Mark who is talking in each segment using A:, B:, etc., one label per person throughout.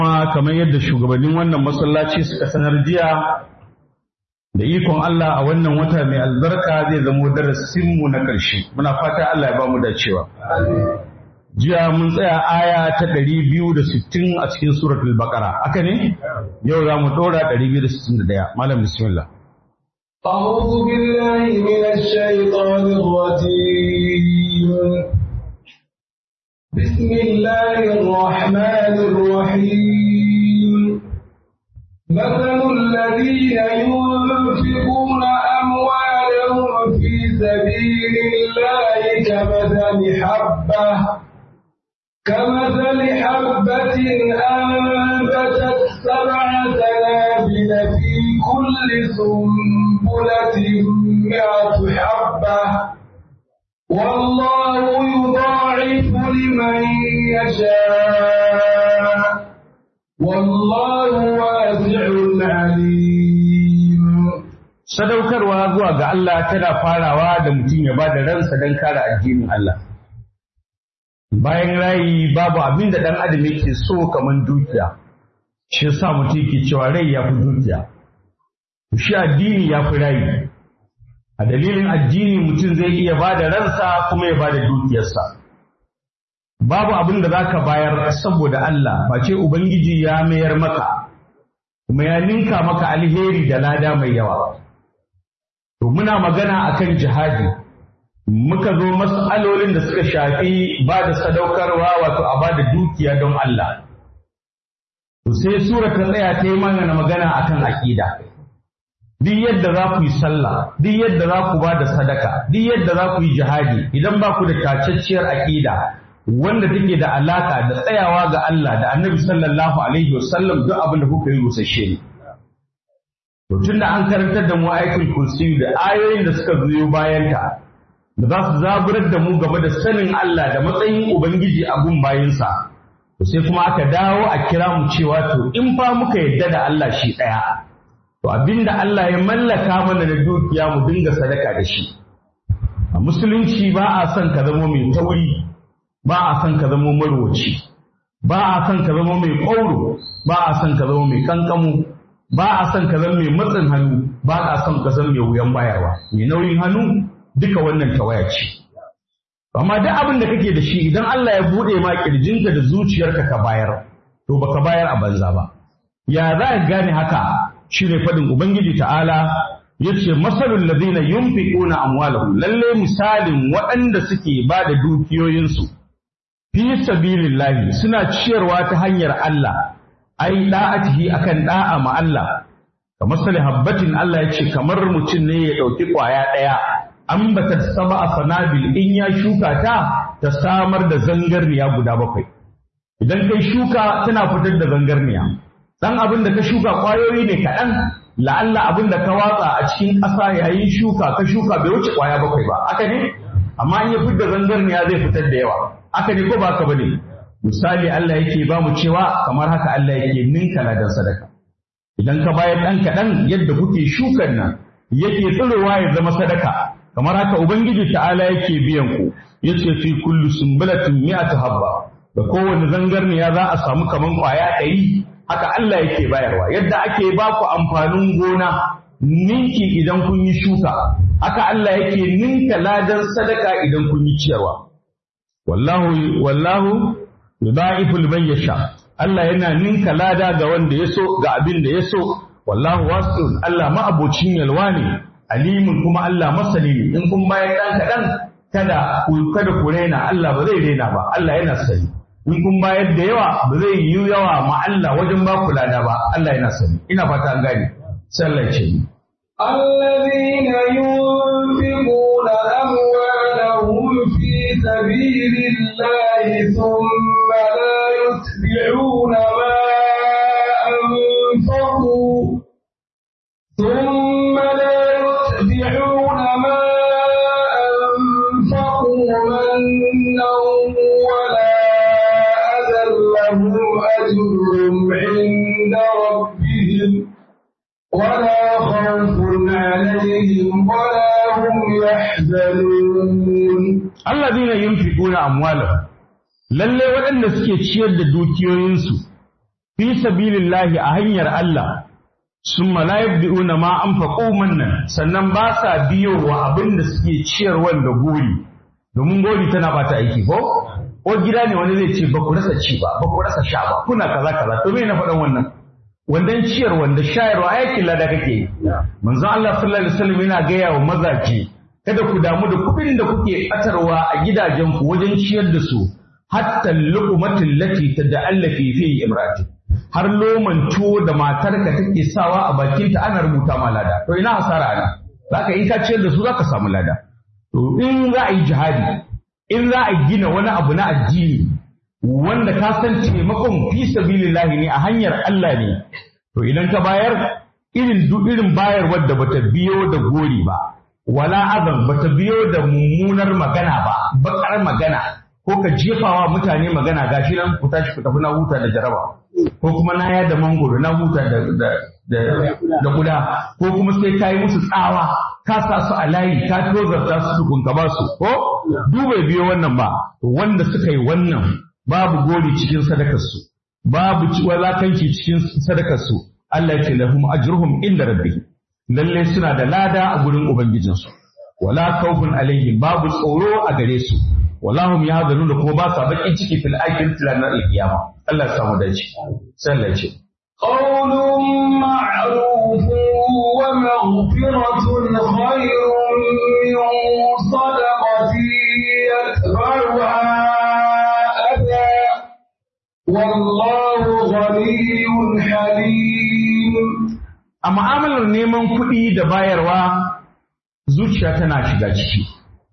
A: kuma kamar yadda shugabannin wannan masallaci suka sanar jiya da ikon Allah a wannan wata mai albarka zai zamo darasinmu na ƙarshe muna fata Allah ya ba mu dacewa jiya mun tsaya aya ta ɗari biyu da sittin a cikin suratul baqara haka ne yau za mu ɗora ɗari biyu da sittin da ɗaya malam bismillah
B: أعوذ بالله من الشيطان الرجيم بسم الله الرحمن الرحيم مثل الذين ينفقون أموالهم في سبيل الله كمثل حبة كمثل حبة أنبتت سبع سنابل في كل سنبلة مئة حبة والله يضاعف لمن يشاء والله واسع عليم
A: sadaukarwa zuwa ga Allah tana farawa da mutum ya ba da ransa don kare addinin Allah bayan rayi babu abin da ɗan adam yake so kamar dukiya shi yasa mutum yake cewa rai ya fi dukiya shi addini ya fi rayi a dalilin addini mutum zai iya ba da ransa kuma ya ba da dukiyarsa babu abin da za ka bayar saboda Allah face Ubangiji ya mayar maka kuma ya ninka maka alheri da lada mai yawa to muna magana akan jihadi muka zo mas'alolin da suka shafi ba da sadaukarwa wato a ba da dukiya don Allah to sai sura ta tsaya ta yi mana magana akan aƙida duk yadda za ku yi sallah duk yadda za ku ba da sadaka duk yadda za ku yi jihadi idan ba ku da tacacciyar aƙida wanda take da alaka da tsayawa ga Allah da Annabi sallallahu alaihi wasallam duk abin da kuka yi rusasshe ne to tunda an karantar da mu ayatul kursi da ayoyin da suka zo bayan ta da za su zaburar da mu game da sanin Allah da matsayin ubangiji a gun bayinsa to sai kuma aka dawo a kira mu cewa to in fa muka yadda da Allah shi ɗaya To abinda Allah ya mallaka mana da dukiya mu dinga sadaka da shi. A musulunci ba a son ka zama mai tauri, ba a son ka zama marwaci, ba a son ka zama mai ƙauro, ba a son ka zama mai kankamu, ba a son ka zama mai matsin hannu, ba a son ka zama mai wuyan bayarwa. Mai nauyin hannu duka wannan tawaya ce. Amma duk abin da kake da shi idan Allah ya buɗe ma ƙirjinka da zuciyarka ka bayar, to baka bayar a banza ba. Ya za ka gane haka shi ne faɗin Ubangiji ta'ala ya ce masalul ladina yunfiquna amwalahum lalle misalin waɗanda suke ba da dukiyoyinsu fi sabilillahi suna ciyarwa ta hanyar Allah ai da'atihi akan da'a ma Allah kamar sali habbatin Allah ya ce kamar mutum ne ya ɗauki ƙwaya ɗaya an bata saba a sanabil in ya shuka ta ta samar da zangarniya guda bakwai idan kai shuka tana fitar da zangarniya dan abin da ka shuka ƙwayoyi ne kaɗan la'alla abin da ka watsa a cikin ƙasa yayin shuka ka shuka bai wuce ƙwaya bakwai ba aka ne amma in ya fitar zangarniya zai fitar da yawa aka ne ko ba ka bane misali Allah yake ba mu cewa kamar haka Allah yake ninka ladan sadaka idan ka bayar ɗan kaɗan yadda kuke shukan nan yake tsirowa ya zama sadaka kamar haka ubangiji ta'ala yake biyan ku yace fi kullu sumbulatin mi'atu habba da kowane zangarniya za a samu kaman ƙwaya ɗari haka Allah yake bayarwa yadda ake ba ku amfanin gona ninki idan kun yi shuka haka Allah yake ninka ladan sadaka idan kun yi ciyarwa wallahu wallahu yudaifu liman yasha Allah yana ninka lada ga wanda ya so ga abin da ya so wallahu wasi'un Allah ma'abocin yalwa ne alimin kuma Allah masani ne in kun bayar dan kadan kada ku kada ku rena Allah ba zai rena ba Allah yana sani in kun bayar da yawa ba zai yi yawa ma Allah wajen ba ku lada ba Allah yana sani ina fata an gane sallar ce ni
B: الذين ينفقون أموالهم في سبيل الله ثم لا يتبعون ما أنفقوا ثم لا يتبعون ما أنفقوا منا ولا أذى لهم أجرهم عند ربهم ولا خوف عليهم ولا هم يحزنون
A: allazina yunfiquna amwalahum lalle waɗanda suke ciyar da dukiyoyinsu fi sabilillahi a hanyar Allah summa la yabdi'una ma anfaqu mannan sannan ba sa biyo wa abin da suke ciyarwan da gori domin gori tana bata aiki ko ko gida ne wani zai ce ba ku rasa ci ba ba ku rasa sha ba kuna kaza kaza to me na faɗan wannan wandan ciyar wanda shayarwa aikin lada kake yi manzon Allah sallallahu alaihi wasallam yana gaya wa mazaje kada ku damu da kuɗin da kuke ɓatarwa a gidajenku wajen ciyar da su hatta luqmatil lati tada'allafi fi imrati har loman tuwo da matarka take sawa a bakinta ana rubuta ma lada to ina hasara ana zaka in ka ciyar da su zaka samu lada to in za a yi jihadi in za a gina wani abu na addini wanda ka san taimakon fi sabilillahi ne a hanyar Allah ne to idan ka bayar irin duk irin bayarwar da bata biyo da gori ba wala azan bata biyo da mummunar magana ba bakar magana ko ka jefawa mutane magana gashi nan ku tashi ku tafi na huta da jaraba ko kuma na yada mangoro na huta da da da, da guda ko kuma sai ka yi musu tsawa ka sa su a layi ka tozarta su tukun ka ba su ko duba biyo wannan ba wanda suka yi wannan babu gori cikin sadakarsu babu walakanci cikin sadakarsu Allah ya ce lahum ajruhum inda rabbihim lalle suna da lada a gurin ubangijinsu wala khawfun alaihim babu tsoro a gare su wala hum yahzanun da kuma ba sa bakin ciki fil akhirati ranar alkiyama Allah ya samu dace sai Allah ya ce
B: قول معروف ومغفرة خير من صدقة يتبعها أذى والله غني حليم
A: a mu'amalar neman kuɗi da bayarwa zuciya tana shiga ciki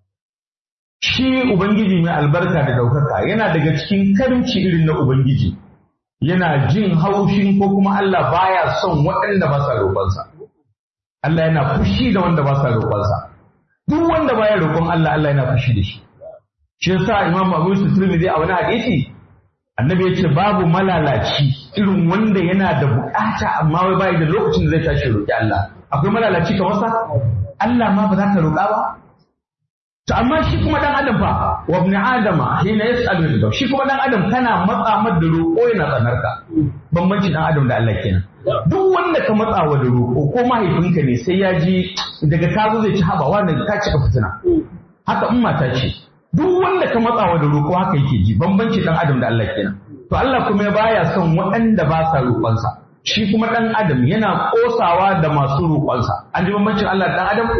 A: shi ubangiji mai albarka da ɗaukaka yana daga cikin karimci irin na ubangiji yana jin haushin ko kuma Allah baya son waɗanda ba sa roƙonsa Allah yana fushi da wanda ba sa roƙonsa duk wanda baya roƙon Allah Allah yana fushi da shi shi yasa Imam Abu Yusuf Tirmidhi a wani hadisi annabi ya ce babu malalaci irin wanda yana da bukata amma wai bai da lokacin da zai tashi roƙi Allah akwai malalaci kamar sa Allah ma ba za ka roƙa ba to amma shi kuma dan adam fa wa ibn adama hina yas'alu da shi kuma dan adam kana matsa mad da roƙo yana tsanarka bambanci dan adam da Allah kenan duk wanda ka matsa wa da roƙo ko mahaifinka ne sai ya ji daga ka zo zai ci haba wannan ka cika fitina haka in mata ce duk wanda ka matsawa da roƙo haka yake ji bambanci dan adam da Allah kenan to Allah kuma ya baya son waɗanda ba sa roƙonsa shi kuma dan adam yana ƙosawa da masu roƙonsa an ji bambancin Allah da dan adam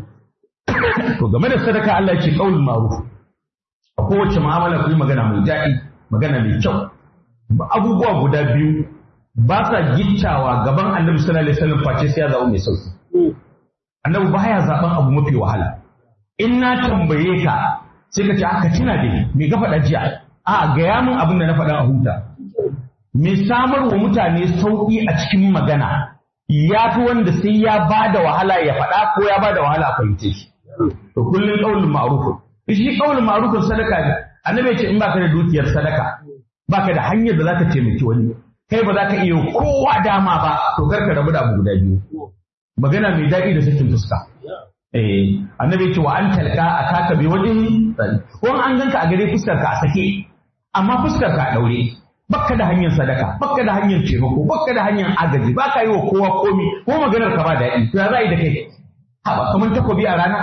A: to game da sadaka Allah ya ce qaulul ma'ruf a kowace mu'amala ku yi magana mai daɗi magana mai kyau abubuwa guda biyu ba sa gittawa gaban annabi sallallahu alaihi wasallam face sai ya zaɓi mai sauki annabi baya zaɓen abu mafi wahala in na tambaye ka sai ka ce aka tuna da ni me ka faɗa jiya a gaya min abin da na faɗa a huta me samar wa mutane sauƙi a cikin magana ya fi wanda sai ya ba da wahala ya faɗa ko ya ba da wahala a fahimce shi to kullum ƙaunin ma'arufin shi ƙaunin ma'arufin sadaka ne annabi ce in baka da dukiyar sadaka baka da hanyar da zaka taimaki wani kai ba za ka iya kowa dama ba to kar ka rabu da abu guda biyu magana mai daɗi da sakin fuska Eh, annabi ce wa an talka a taka bi wajen ko an ganka a gare fuskar ka a sake amma fuskar ka a daure bakka da hanyar sadaka bakka da hanyar taimako bakka da hanyar agaji baka yi wa kowa komi ko maganar ka ba daɗi to ya za yi da kai haba kamar takobi a rana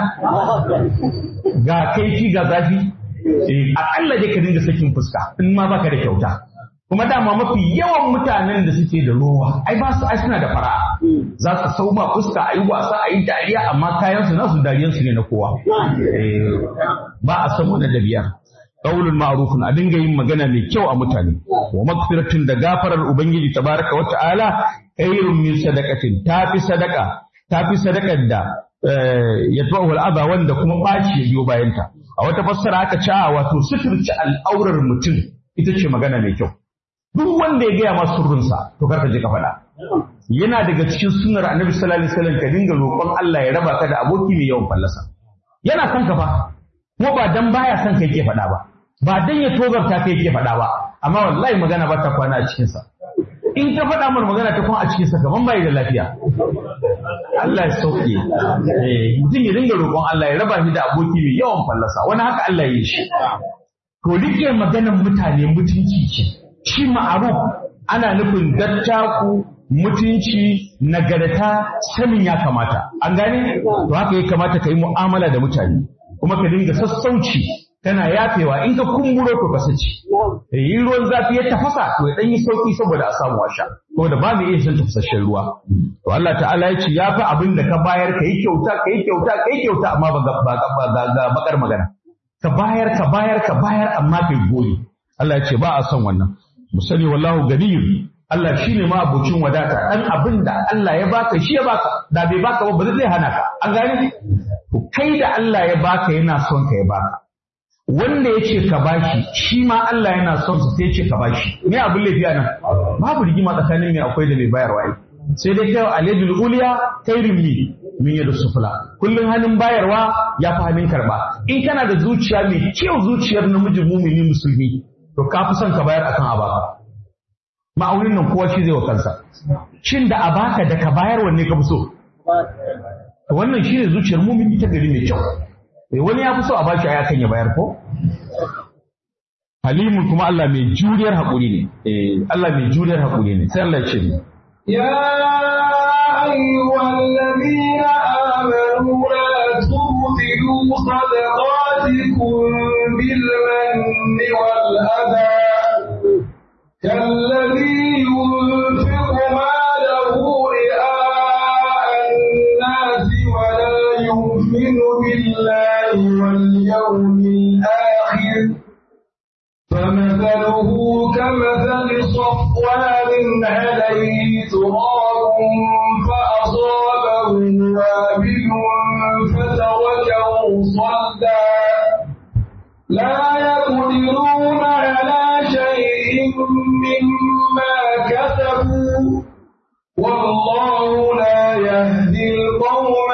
A: ga kaifi ga zafi eh akalla dai ka dinga sakin fuska in ma baka da kyauta kuma dama mafi yawan mutanen da suke da rowa ai ba su ai suna da fara za su sau ma fuska a yi wasa a yi dariya amma kayan su nasu dariyan su ne na kowa ba a san wani dabiya qaulul ma'rufun a dinga yin magana mai kyau a mutane wa magfiratun da gafarar ubangiji tabaraka wa ta'ala khairun min sadaqatin tafi sadaka tafi sadakar da yatba'u al'adha wanda kuma baci ya biyo bayanta a wata fassara aka ce wato suturci al'aurar mutum ita ce magana mai kyau duk wanda ya gaya ma sirrinsa to karka je ka faɗa yana daga cikin sunnar annabi sallallahu alaihi wasallam ka dinga roƙon Allah ya raba ka da aboki mai yawan fallasa yana son ka fa kuma ba dan baya son kai ke faɗa ba ba dan ya tozarta kai ke faɗa ba amma wallahi magana ba ta kwana a cikin sa in ka faɗa mana magana ta kwana a cikin sa kaman bai da lafiya Allah ya sauke eh mutum ya dinga roƙon Allah ya raba shi da aboki mai yawan fallasa wani haka Allah ya yi shi to rike maganar mutane mutunci ce shi ma'aruf ana nufin dattaku mutunci nagarta sanin ya kamata an gane to haka ya kamata ka yi mu'amala da mutane kuma ka dinga sassauci kana yafewa in ka kumburo to ka saci yi ruwan zafi ya tafasa to ya dan yi sauki saboda a samu washa saboda ba mu iya shan tafasasshen ruwa to Allah ta'ala ya ce ya fi abin da ka bayar ka yi kyauta ka yi kyauta ka yi kyauta amma ba ga bakar magana ka bayar ka bayar ka bayar amma kai goyi Allah ya ce ba a son wannan mu sani wallahu ganiyun Allah shi ne ma abocin wadata ɗan abin da Allah ya baka shi ya baka da bai baka ba ba zai hana ka an gane to kai da Allah ya baka yana son ka ya baka wanda ya ce ka bashi shi ma Allah yana son sa sai ya ce ka bashi me abin laifi a nan babu rigima tsakanin mai akwai da mai bayarwa ai sai dai kai aladul uliya kairin mi min yadu sufla kullun hannun bayarwa ya fi hannun karba in kana da zuciya mai kyau zuciyar namiji mumini musulmi to ka fi son ka bayar akan abaka ma'aunin nan kowa shi zai wa kansa shin da a baka da ka bayar wanne ka fi so wannan shi ne zuciyar mumin ta gari mai kyau wani ya fi so a bashi aya kan ya bayar ko halimun kuma Allah mai juriyar haƙuri ne Allah mai juriyar haƙuri ne sai Allah ya ce ni
B: يا أيها الذين آمنوا لا تبطلوا صدقاتكم بالمن والأذى كالذي ينفق ماله رئاء الناس ولا يؤمن بالله واليوم الآخر فمثله كمثل صفوان عليه تراب فأصابه وابل فتركه صلدا لا يقدرون على شيء مما كسبوا والله لا يهدي القوم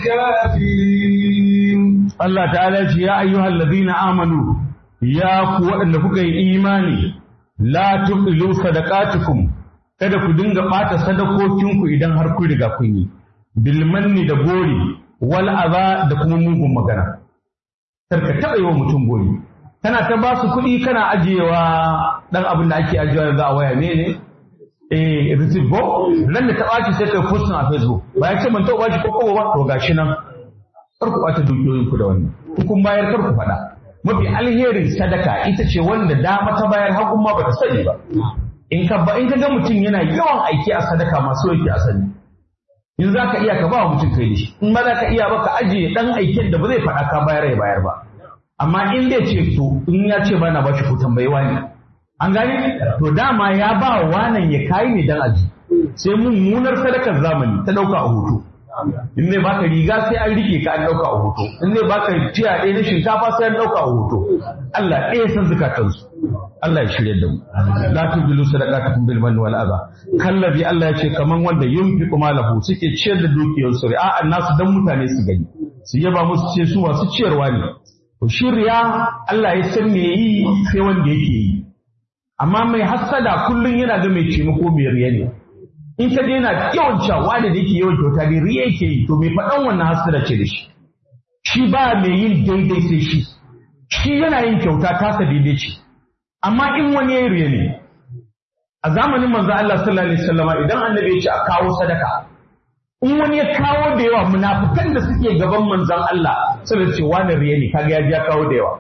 B: الكافرين
A: Allah ta'ala ce ya ayyuhal ladina amanu ya ku waɗanda kuka yi imani la tuqilu sadaqatukum kada ku dinga ɓata sadakokinku idan har kun riga kun yi bil manni da gori wal aza da kuma mugun magana karka taɓa yi wa mutum gori kana ta ba su kuɗi kana ajiyewa ɗan abin da ake ajiyewa yanzu a waya ne ne eh receipt ko nan da ta ɓaci sai kai postin a facebook ba ya ce man taɓa ɓaci ko kowa ba to gashi nan kar ku ɓata dukiyoyinku da wannan in kun bayar kar ku faɗa mafi alherin sadaka ita ce wanda dama ta bayar hagun ma bata sani ba in ka ba in ka ga mutum yana yawan aiki a sadaka masu yake a sani in za ka iya ka ba wa mutum kai da shi in ba za ka iya ba ka ajiye dan aikin da ba zai faɗa ka bayar ya bayar ba amma in zai ce to in ya ce ba na ba shi ko tambayi wani an gane to dama ya ba wa wanan ya kayi ne dan aji sai mummunar sadakar zamani ta ɗauka a hoto in ne baka riga sai an rike ka an dauka a hoto in ne baka tiya ɗaya na shinkafa sai an dauka a hoto Allah ɗaya san zukatansu Allah ya shirya da mu la tubilu sadaqatukum bil manni wal adha kallabi Allah ya ce kaman wanda yunfiqu malahu suke ciyar da dukiyar su a nasu dan mutane su gani su yaba musu ce su masu ciyarwa ne to shirya Allah ya san me yi sai wanda yake yi amma mai hassada kullun yana ga mai taimako mai riya ne in ka daina yawan cewa da yake yawan kyauta ne riya yake yi to mai faɗan wannan hasira ce da shi shi ba mai yin daidai sai shi shi yana yin kyauta tasa daidai ce amma in wani ya riya ne a zamanin manzo Allah sallallahu alaihi wasallam idan annabi ya ce a kawo sadaka in wani ya kawo da yawa munafikan da suke gaban manzon Allah sai ce wani riya ne kaga ya ji ya kawo da yawa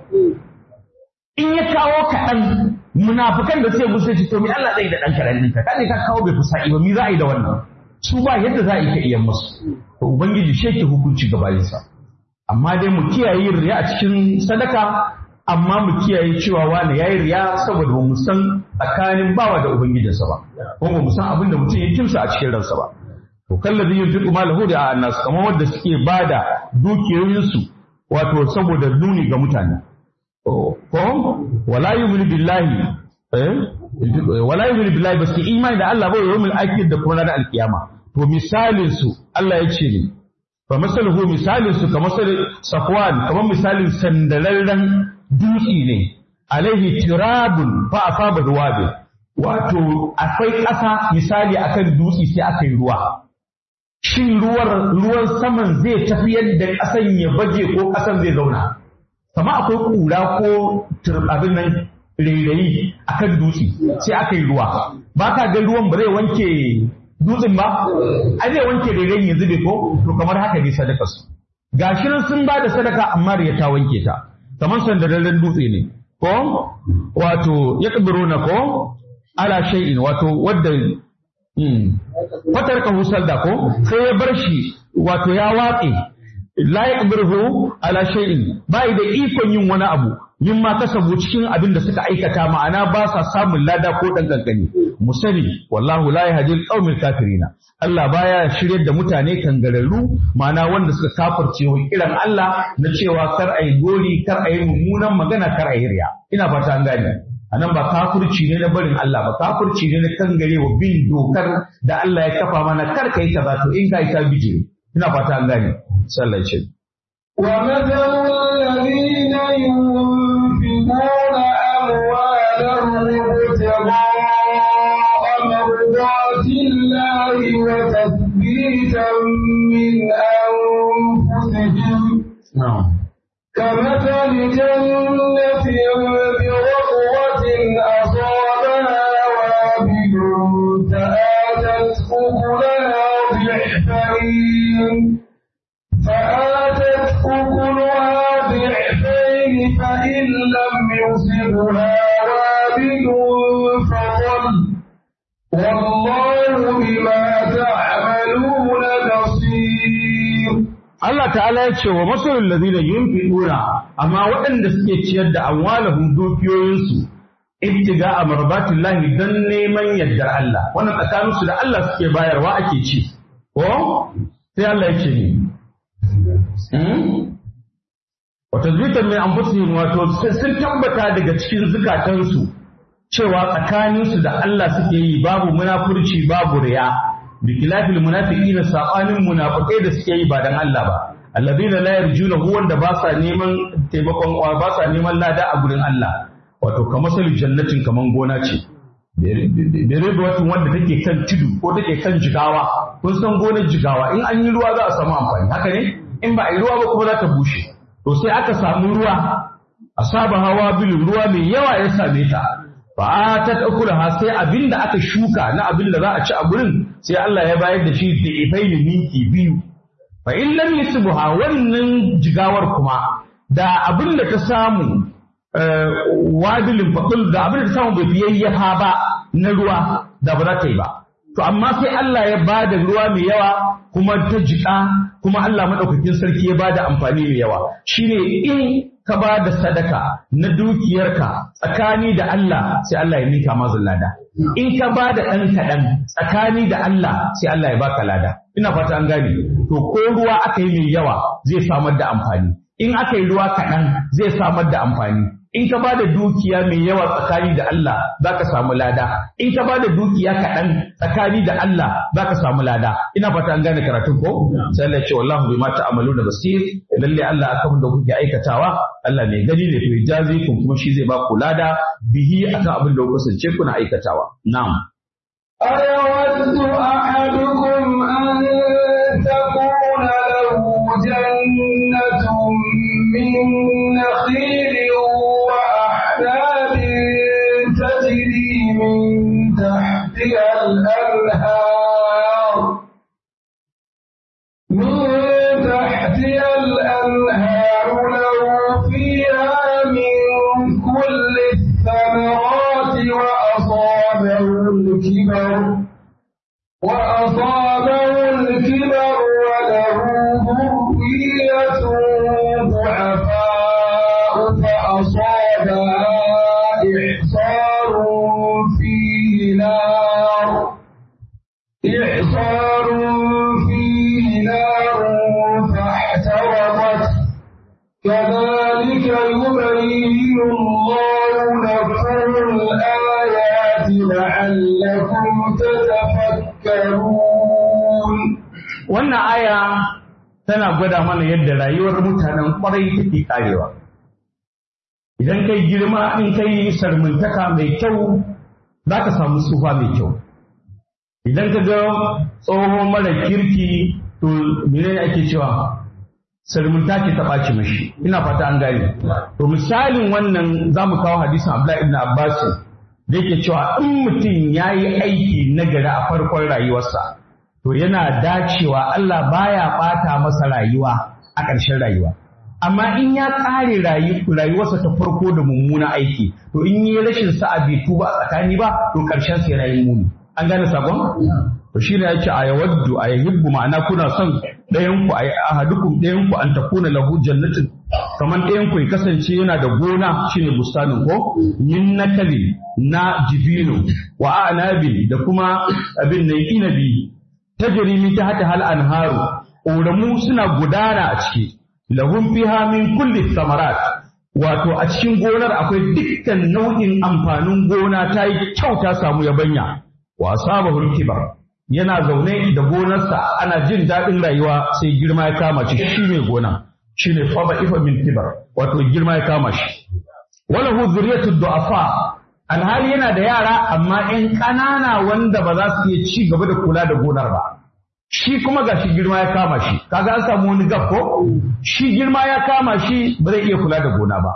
A: in ya kawo kaɗan munafukan da suke musu ce to me Allah zai da dan karan ɗinka kaje ka kawo bai fusa ba mi za a yi da wannan su ba yadda za a yi ka iya musu to ubangiji shi yake hukunci ga bayinsa amma dai mu kiyaye yin riya a cikin sadaka amma mu kiyaye cewa wani yayi riya saboda ba mu san tsakanin bawa da ubangijinsa ba ko ba mu san abin da mutum ya kimsa a cikin ransa ba to kallabi yunfiqu malahu da annas kamar wanda suke bada dukiyoyinsu wato saboda nuni ga mutane ko wala yu'minu billahi eh wala yu'minu billahi ba su imani da Allah ba wa yawmil akhir da kuma ranar alkiyama to misalin su Allah ya ce ne fa masaluhu misalin su kamar safwan kamar misalin sandalallen dutse ne alaihi tirabun fa asaba ruwabe wato akwai ƙasa misali akan dutse sai aka yi ruwa shin ruwar ruwan saman zai tafi yadda ƙasan ya baje ko ƙasan zai zauna kama akwai ƙura ko abin nan rairayi akan dutse sai aka yi ruwa ba ka ga ruwan ba zai wanke dutsen ba ai zai wanke rairayin yanzu bai ko to kamar haka ne sadaka su gashi nan sun ba da sadaka amma riya ta wanke ta kamar sandararren dutse ne ko wato ya na ko ala shay'in wato wadda fatar ka husar da ko sai ya bar shi wato ya watse la yaqdiruhu ala shay'in bai da ikon yin wani abu yin ma kasabu cikin abin da suka aikata ma'ana ba sa samun lada ko dan kankani mu sani wallahu la yahdi al kafirina Allah baya shiryar da mutane kangararru ma'ana wanda suka kafirce wa kiran Allah na cewa kar ayi gori kar ayi mummunan magana kar ayi riya ina fata an gane anan ba kafirci ne na barin Allah ba kafirci ne na kangare wa bin dokar da Allah ya kafa mana kar kai kaza to in kai ka bije ina fata an gane sallallahu alaihi
B: ومثل الذين ينفقون أموالهم ابتغاء مرضات الله وتثبيتا من أنفسهم
A: na'am
B: كمثل جنة بربوة أصابها وابل فآتت أكلها ضعفين فآتت أكلها ضعفين فإن لم يصبها وابل فضل والله بما تعملون بصير
A: Allah ta'ala ya ce wa masalul ladina yunfiquna amma waɗanda suke ciyar da amwalahum dukiyoyinsu ibtiga a marbatillahi dan neman yardar Allah wannan tsakanin su da Allah suke bayarwa ake ci ko sai Allah ya ce ni wa tazbitan min anfusihim wato sun tabbata daga cikin zukatansu cewa tsakaninsu da Allah suke yi babu munafurci babu riya bikilafil munafiqina sabanin munafikai da suke yi ba dan Allah ba alladheena la yarjuna wanda ba sa neman taimakon ba sa neman lada a gurin Allah wato kamar salil jannatin kaman gona ce bere da watan wanda take kan tudu ko take kan jigawa kun san gonar jigawa in an yi ruwa za a samu amfani haka ne in ba a yi ruwa ba kuma za ta bushe to sai aka samu ruwa a saba hawa bil ruwa mai yawa ya same ta fa ta ha sai abinda aka shuka na abinda za a ci a gurin sai Allah ya bayar da shi da ifaini minti biyu fa in lam yusbuha wannan jigawar kuma da abinda ta samu wadilin faqul da abinda ta samu bai yayyafa ba na ruwa da ba za ta yi ba to amma sai Allah ya bada ruwa mai yawa kuma ta jika kuma Allah madaukakin sarki ya bada amfani mai yawa shine in ka ba da sadaka na dukiyarka tsakani da Allah sai Allah ya mika ma lada. In ka ba da ɗan kaɗan tsakani da Allah sai Allah ya baka lada. Ina fata an gane. To ko ruwa aka yi mai yawa zai samar da amfani. In aka yi ruwa kaɗan zai samar da amfani. In ka ba da dukiya mai yawa tsakani da Allah za ka samu lada. In ka ba da dukiya kaɗan tsakani da Allah za ka samu lada. Ina fata an gane karatun ko? Sai Allah ya ce wallahu bima ta'maluna basir. Lalle Allah akan da kuke aikatawa Allah mai gani ne fi jazi kun kuma shi zai ba ku lada bihi akan abin da kuka kasance kuna aikatawa. Na'am.
B: أيود أحدكم أن تكون له جنة من نخيل وأعناب تجري من تحتها الأنهار من تحتها الأنهار له فيها من كل الثمرات وأصابه الكبر وأصابه الكبر وله ذرية ضعفاء فأصابها إعصار فيه نار إعصار فيه نار فاحترقت كذلك يبين الله لكم الآيات لعلكم تتفكرون
A: Wannan aya tana gwada mana yadda rayuwar mutanen kwarai take karewa. Idan kai girma in kai sarmantaka mai kyau za ka samu tsufa mai kyau. Idan ka ga tsohon mara kirki to menene ake cewa salmunta ce ta ɓaci mashi ina fata an gane to misalin wannan za mu kawo hadisin Abdullahi ibn Abbas da yake cewa in mutum ya yi aiki na gari a farkon rayuwarsa to yana dacewa Allah baya ɓata masa rayuwa a ƙarshen rayuwa amma in ya ƙare rayuwarsa ta farko da mummuna aiki to in yi rashin sa'a bai tuba a tsakani ba to ƙarshen sa yana yin muni an gane sakon to shi ne yake a yawaddu a yahibbu ma'ana kuna son ɗayan ku a ahadukum ɗayan ku an takuna lahu jannatin kamar ɗayan ku ya kasance yana da gona shine bustanin ko min nakali na jibino wa anabi da kuma abin nan inabi tajri min tahta hal anharu ƙoramu suna gudana a ciki lahum fiha min kulli thamarat wato a cikin gonar akwai dukkan nau'in amfanin gona ta yi kyau ta samu yabanya wa asabahul kibar yana zaune da gonarsa ana jin daɗin rayuwa sai girma ya kama shi shi ne gona shi ne faba ifa min kibar wato girma ya kama shi wala hu zuriyatu du'afa alhali yana da yara amma ƴan ƙanana wanda ba za su iya ci gaba da kula da gonar ba shi kuma gashi girma ya kama shi kaga an samu wani gab ko shi girma ya kama shi ba zai iya kula da gona ba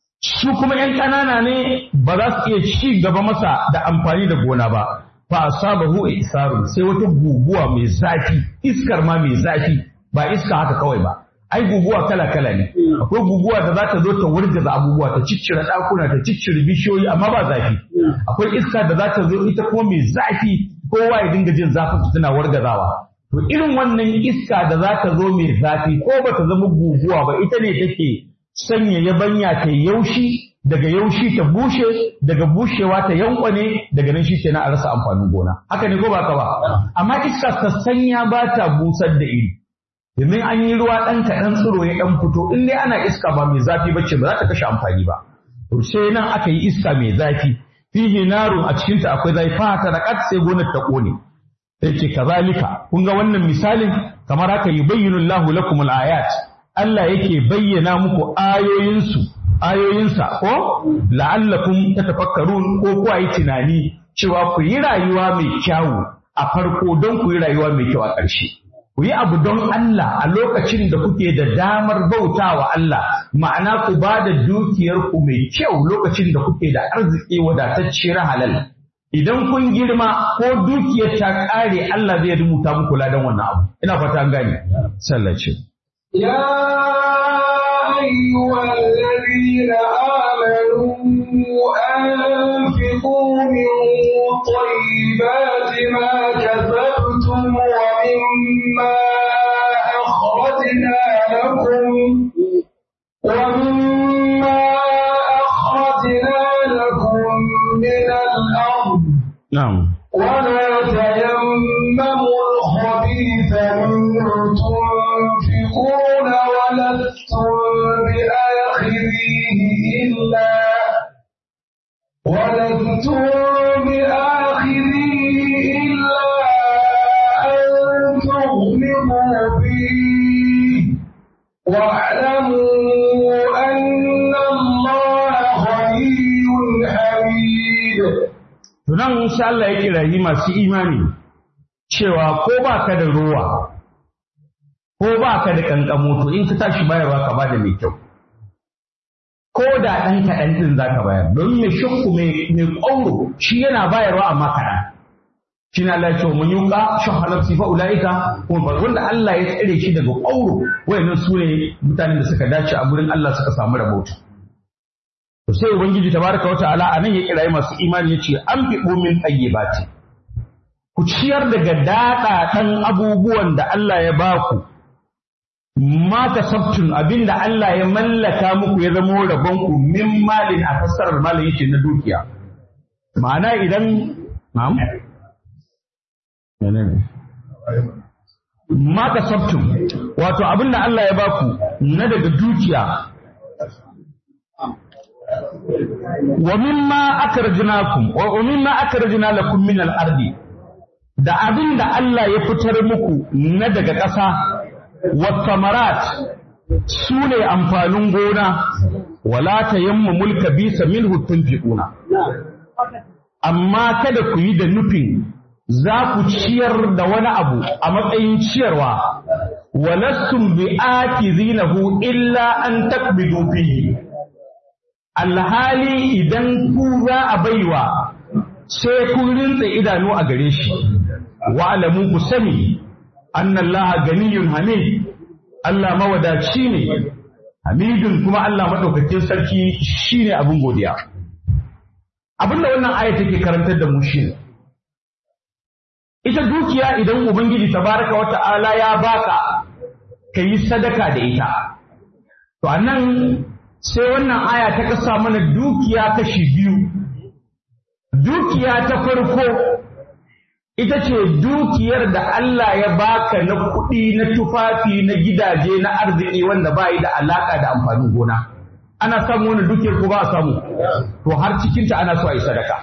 A: su kuma ƴan ƙanana ne ba za su iya ci gaba masa da amfani da gona ba fa asabahu isarun sai wata guguwa mai zafi iskar ma mai zafi ba iska haka kawai ba ai guguwa kala kala ne akwai guguwa da za ta zo ta wurgaza abubuwa ta ciccire ɗakuna ta ciccire bishiyoyi amma ba zafi akwai iska da za ta zo ita kuma mai zafi kowa ya dinga jin zafin tana wargazawa to irin wannan iska da za ta zo mai zafi ko ba ta zama guguwa ba ita ne take sanya yabanya ta yaushi daga yaushi ta bushe daga bushewa ta yankwane daga nan shi ke a rasa amfanin gona haka ne ko ba ka ba amma iska ta sanya ba ta busar da iri domin an yi ruwa ɗan kaɗan tsiro ya ɗan fito in dai ana iska ba mai zafi ba ce ba za ta kashe amfani ba to sai nan aka yi iska mai zafi fihi narun a cikinta akwai zafi fa ta raƙat sai gonar ta ƙone yake kazalika kun ga wannan misalin kamar haka yubayyinu Allahu lakum al-ayat Allah yake bayyana muku ayoyinsu ayoyinsa ko la'allakum tatafakkarun ko ku yi tunani cewa ku yi rayuwa mai kyawu a farko don ku yi rayuwa mai kyau a ƙarshe ku yi abu don Allah a lokacin da kuke da damar bautawa Allah ma'ana ku ba da dukiyar ku mai kyau lokacin da kuke da arziki wadatacciyar halal idan kun girma ko dukiyar ta ƙare Allah zai rubuta muku ladan wannan abu ina fata an gane sallace
B: يا أيها الذين آمنوا أنفقوا من طيبات ما كسبتم ومما أخرجنا لكم ومما أخرجنا لكم من الأرض
A: na'am
B: ولا تيمموا الخبيث منه تنفقون ولستم بآخذيه إلا ولستم بآخذيه إلا أن تغلبوا فيه واعلموا أن الله غني حميد
A: To nan insha Allah ya kirayi masu imani cewa ko ba ka da ruwa ko ba ka da kankamo to in ka tashi bayarwa ka bada mai kyau. Ko da ɗan kaɗan ɗin za ka bayar don mai shakku mai ƙwauro shi yana bayarwa amma kaɗan. Shi na Allah ya ce wa mun yuka shahalar sifa ula'ika kuma wanda Allah ya tsare shi daga ƙwauro wayannan su ne mutanen da suka dace a gurin Allah suka samu rabauta. To sai Ubangiji tabaraka wa ta'ala a nan ya kirayi masu imani ya ce an fi min ɗayyibati. Ku ciyar daga daɗaɗan abubuwan da Allah ya ba ku, ma kasabtun abin da Allah ya mallaka muku ya zama rabon ku min malin a fassarar malin yake na dukiya. Ma'ana idan na'am? Menene? Ma kasabtun wato abin da Allah ya ba ku na daga dukiya wa mimma akrajnakum wa mimma akrajna lakum min al-ardi da abin da Allah ya fitar muku na daga ƙasa wa samarat su ne amfanin gona wala tayammu mulka bisa minhu tunfiquna amma kada ku yi da nufin za ku ciyar da wani abu a matsayin ciyarwa wa lastum bi akizinahu illa an takbidu fihi alhali idan ku za a baiwa sai kun rinsa idanu a gare shi wa alamu ku sani annallaha ganiyun hamid Allah mawadaci ne hamidun kuma Allah madaukakin sarki shine abin godiya abinda wannan aya take karantar da mu shine ita dukiya idan ubangiji tabaraka wa ta'ala ya baka kayi sadaka da ita to anan sai wannan aya ta kasa mana dukiya kashi biyu dukiya ta farko ita ce dukiyar da Allah ya baka na kuɗi na tufafi na gidaje na arziki wanda ba yi da alaka da amfanin gona ana samu wani dukiyar ko ba a samu to har cikinta ana so a yi sadaka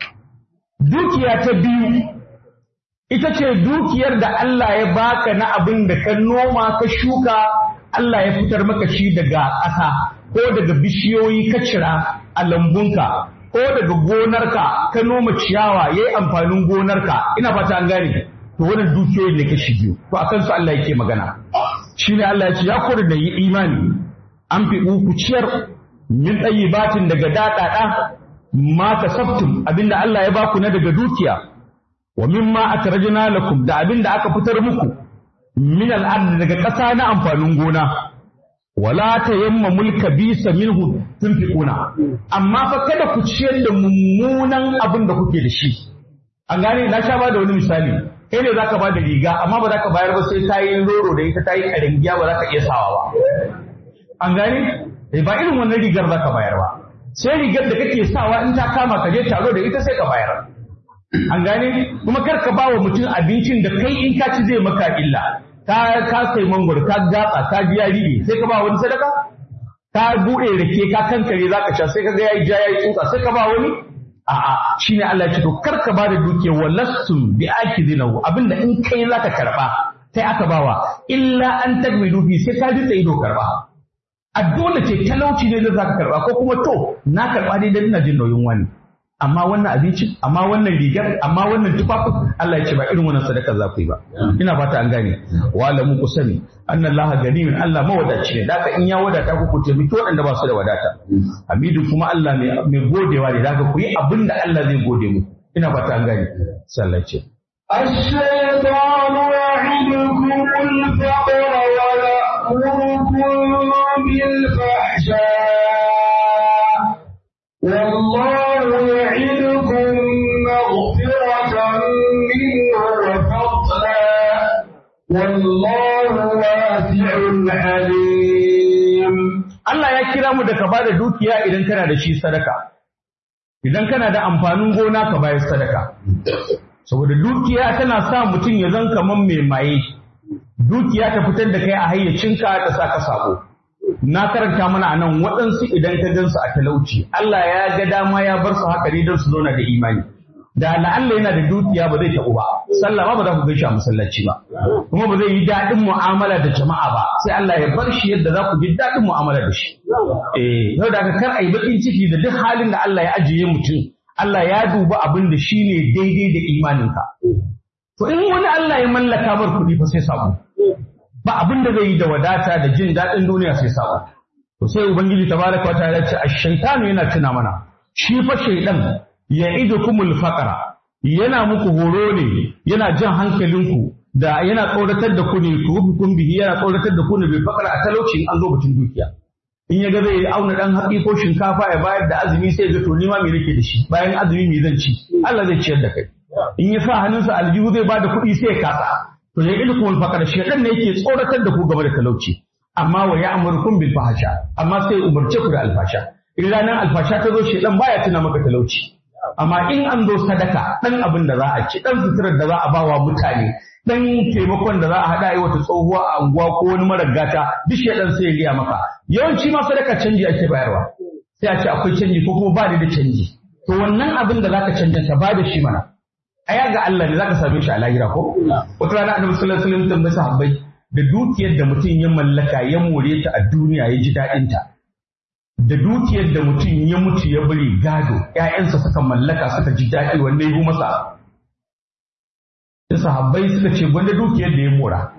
A: dukiya ta biyu ita ce dukiyar da Allah ya baka na abin da ka noma ka shuka Allah ya fitar maka shi daga ƙasa ko daga bishiyoyi ka cira a lambunka ko daga gonarka ka noma ciyawa yayi amfanin gonarka ina fata an gane to wannan dukiyoyin ne kashi biyu to akan su Allah yake magana shine Allah ya ce ya kore da yi imani an fi ku ciyar min batin daga daɗaɗa ma kasabtum abinda Allah ya baku na daga dukiya wa mimma akrajna lakum da abinda aka fitar muku min al'ard daga ƙasa na amfanin gona wala tayammamul kabisa minhu tunfiquna amma fa kada ku ciyar da mummunan abin da kuke da shi an gane na sha ba da wani misali kai ne zaka ba da riga amma ba za ka bayar ba sai ta yi roro da ita ta yi karangiya ba za ka iya sawa ba an gane ba irin wannan rigar za ka bayar ba sai rigar da kake sawa in ta kama ka je taro da ita sai ka bayar an gane kuma kar ka ba wa mutum abincin da kai in ka ci zai maka illa ka ka kai mangwaro ka gatsa ka ji ya ribe sai ka ba wani sadaka ka bude rake ka kankare zaka sha sai ka ga yayi ja yayi tsutsa sai ka ba wani a'a shine Allah ya ce to kar ka ba da duke walastum bi akidinahu abinda in kai zaka karba sai aka bawa illa an tagmidu fi sai ka ji ido karba a dole ce talauci ne da zaka karba ko kuma to na karba dai dan ina jin nauyin wani amma wannan abinci amma wannan rigar amma wannan tufafin Allah ya ce ba irin wannan sadaka za ku yi ba ina fata an gane wa alamu ku sani anna Allah ganiyun Allah mawadaci ne daka in ya wadata ku ku taimaki waɗanda ba su da wadata hamidu kuma Allah mai godewa ne daka ku yi abin da Allah zai gode mu ina fata an gane sallace
B: الشيطان يعدكم الفقر ويأمركم بالفحشاء والله يعدكم مغفرة منه وفضلا والله واسع عليم
A: Allah ya kira mu da ka bada dukiya idan kana da shi sadaka idan kana da amfanin gona ka bayar sadaka saboda dukiya tana sa mutum ya zan kaman mai maye dukiya ta fitar da kai a hayyacinka ta sa ka sabo na karanta mana a nan waɗansu idan ka gansu a talauci Allah ya ga dama ya bar su haka ne don su zauna da imani da la'alla yana da dukiya ba zai taɓu ba sallah ba ba za ku gaishe a masallaci ba kuma ba zai yi daɗin mu'amala da jama'a ba sai Allah ya bar shi yadda za ku ji daɗin mu'amala da shi eh yau da aka kar a yi baƙin ciki da duk halin da Allah ya ajiye mutum Allah ya duba abin da shi ne daidai da imaninka to in wani Allah ya mallaka bar kuɗi fa sai samu ba abin da zai yi da wadata da jin daɗin duniya sai samu to sai ubangiji tabaraka wa ta'ala ce ash-shaytanu yana tuna mana shi fa shaydan ya'idukumul faqra yana muku horo ne yana jan hankalinku da yana tsoratar da ku ne ku hukum bihi yana tsoratar da ku ne bil faqra a talauci an zo batun dukiya in ya ga zai auna dan haƙi ko shinkafa ya bayar da azumi sai ga to nima me nake da shi bayan azumi me zan ci Allah zai ciyar da kai in ya sa hannunsa aljihu zai bada kuɗi sai ya kasa to ya ilkum faqara shedan ne yake tsoratar da ku game da talauci amma wa ya'murukum bil fahsha amma sai umarce ku da alfasha in ranar alfasha ta zo shedan baya tuna maka talauci amma in an zo sadaka dan abin da za a ci dan suturar da za a bawa mutane dan taimakon da za a haɗa wata tsohuwa a unguwa ko wani marar gata duk shedan sai ya riya maka yawanci ma sadaka canji ake bayarwa sai a ce akwai canji ko kuma ba ni da canji to wannan abin da zaka canja ka ba da shi mana aya ga Allah ne zaka same shi a lahira ko wata rana annabi sallallahu alaihi wasallam tambaye sahabbai da dukiyar da mutum ya mallaka ya more ta a duniya ya ji daɗin ta da dukiyar da mutum ya mutu ya bari gado ƴaƴansa suka mallaka suka ji daɗi wanda ya masa sai sahabbai suka ce gwanda dukiyar da ya mora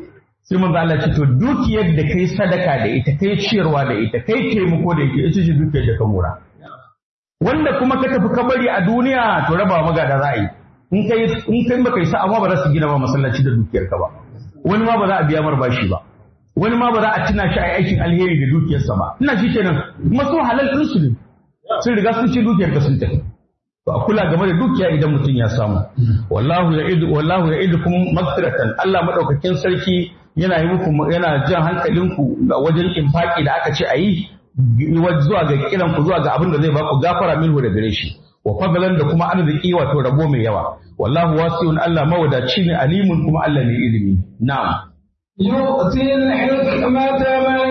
A: sai manzo Allah ce to dukiyar da kai sadaka da ita kai ciyarwa da ita kai taimako da ita ita ce dukiyar da ka mura wanda kuma ka tafi kabari a duniya to raba magada za a yi in kai in kai baka yi sa'a ma ba za su gina ba masallaci da dukiyar ka ba wani ma ba za a biya mar bashi ba wani ma ba za a tuna shi a aikin alheri da dukiyarsa ba ina shi kenan kuma su halal din su ne sun riga sun ci dukiyar ka sun tafi to a kula game da dukiya idan mutum ya samu wallahu ya'idu wallahu ya'idukum maghfiratan Allah madaukakin sarki yana yi muku yana jan hankalinku ga wajen infaki da aka ce a yi zuwa ga kiran ku zuwa ga abin da zai baku gafara minhu da gare shi wa fadlan da kuma arziki wato rabo mai yawa wallahu wasi'un Allah mawadaci ne alimun kuma Allah ne ilimi na'am
B: يؤتي الحكمة من